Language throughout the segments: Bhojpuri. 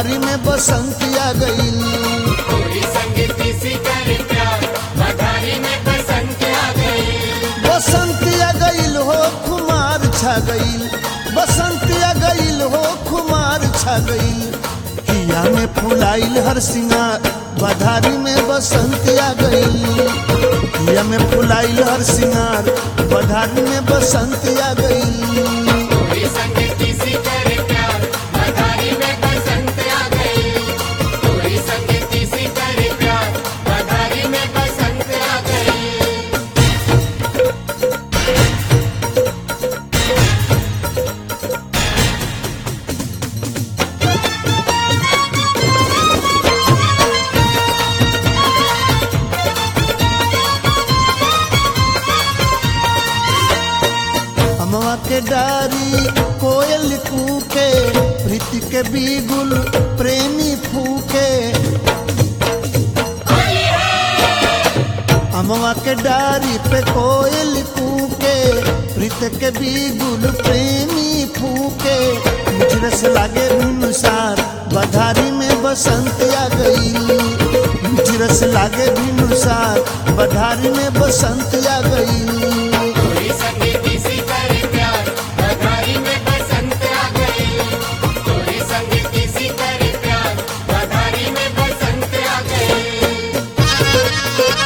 बधारी में बसंती आ गईल कोई संग किसी करे प्यार बधारी में बसंत आ गई बसंत आ गईल हो खुमार छा गईल बसंत आ गईल हो खुमार छा गईल किया में फुलाइल हर सिंगार बधारी में बसंत आ गईल किया में फुलाइल हर सिंगार बधारी में बसंत आ गईल कोई संग किसी करे प्यार बधारी में बसंत आ गई कोई संग किसी करे प्यार बधारी में बसंत आ गई अमवा के डारी कोयल कूके प्रीति के बीगुल प्रेमी फूके अमवा के डारी पे कोयल कूके प्रीत के बीगुल प्रेमी फूके मुझरस लागे भिनुसार बधारी में बसंत आ गई मुझरस लागे भिनुसार बधारी में बसंत आ गई कोई संग किसी करे प्यार बधारी में बसंत आ गई कोई संग किसी करे प्यार बधारी में बसंत आ गई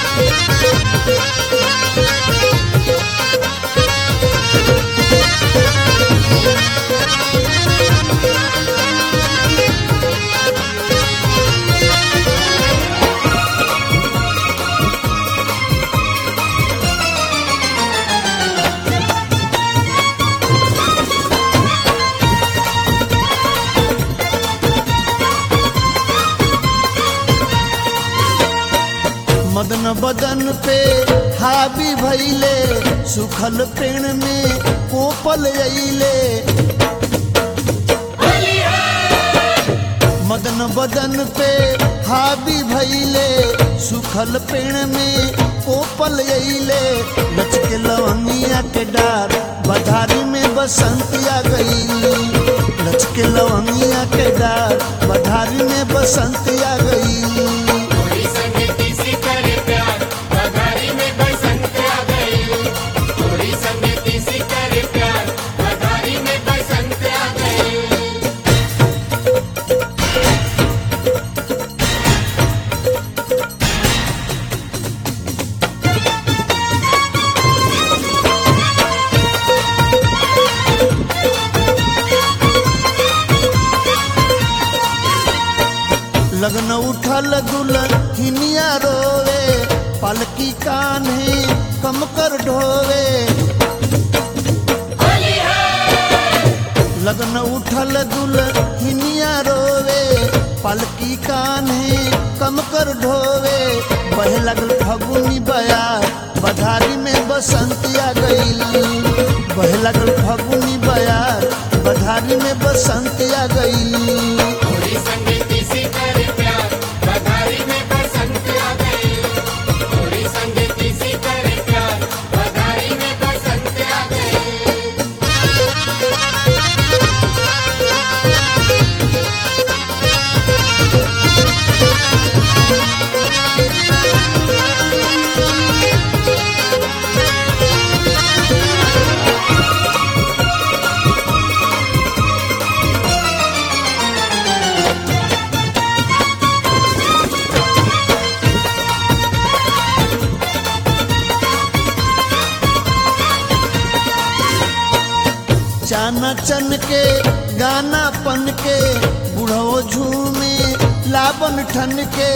मदन बदन पे हावी भैले सुखल पेड़ में कोपल अइले मदन बदन पे हावी भैले सुखल पेड़ में कोपल अइले लचके लवंगिया के डार बधारी में बसंत आ गई लचके लवंगिया के डार बधारी में बसंत आ गई कोई संग किसी करे प्यार बधारी में बसंत आ गई कोई संग किसी करे प्यार बधारी में बसंत आ गई लगन उठल दुल्हन हिनिया रोवे पलकी कान्हे कम कर ढोवे लगन उठल दुल्हन हिनिया रोवे पलकी कान्हे कम कर ढोवे बहे लगल फगुनी बयार बधारी में बसंत आ गईल बहे लगल फगुनी बयार बधारी में बसंत आ गईल कोई संग किसी करे प्यार बधारी में बसंत आ गई कोई संग किसी करे प्यार बधारी में बसंत आ गई चाना चन के गाना पन के बुढ़ो झूमे लाबन ठन के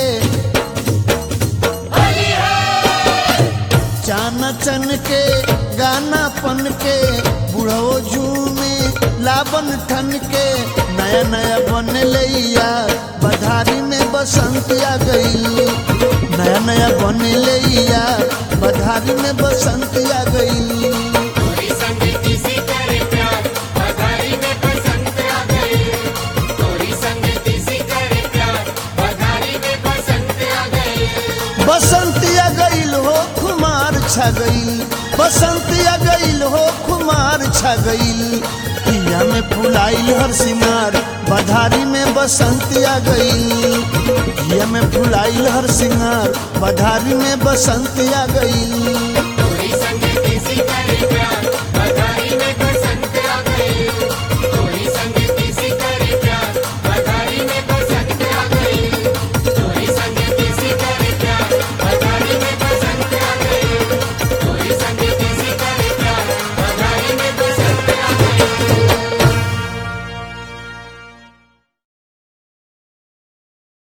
चाना चन के गाना पन के बुढ़ो झूमे लाबन ठन के नया नया बन लैया बधारी में बसंत आ गई नया नया बन लैया बधारी में बसंत आ गई कोई संग किसी करे प्यार बधारी में बसंत आ गई कोई संग किसी करे प्यार बधारी में बसंत आ गई बसंत आ गईल हो खुमार छा गईल बसंत आ गईल हो खुमार छा गईल पिया में फुलाइल हर सिंगार बधारी में बसंत आ गईल हिया में फुलाइल हर सिंगार बधारी में बसंत आ गईल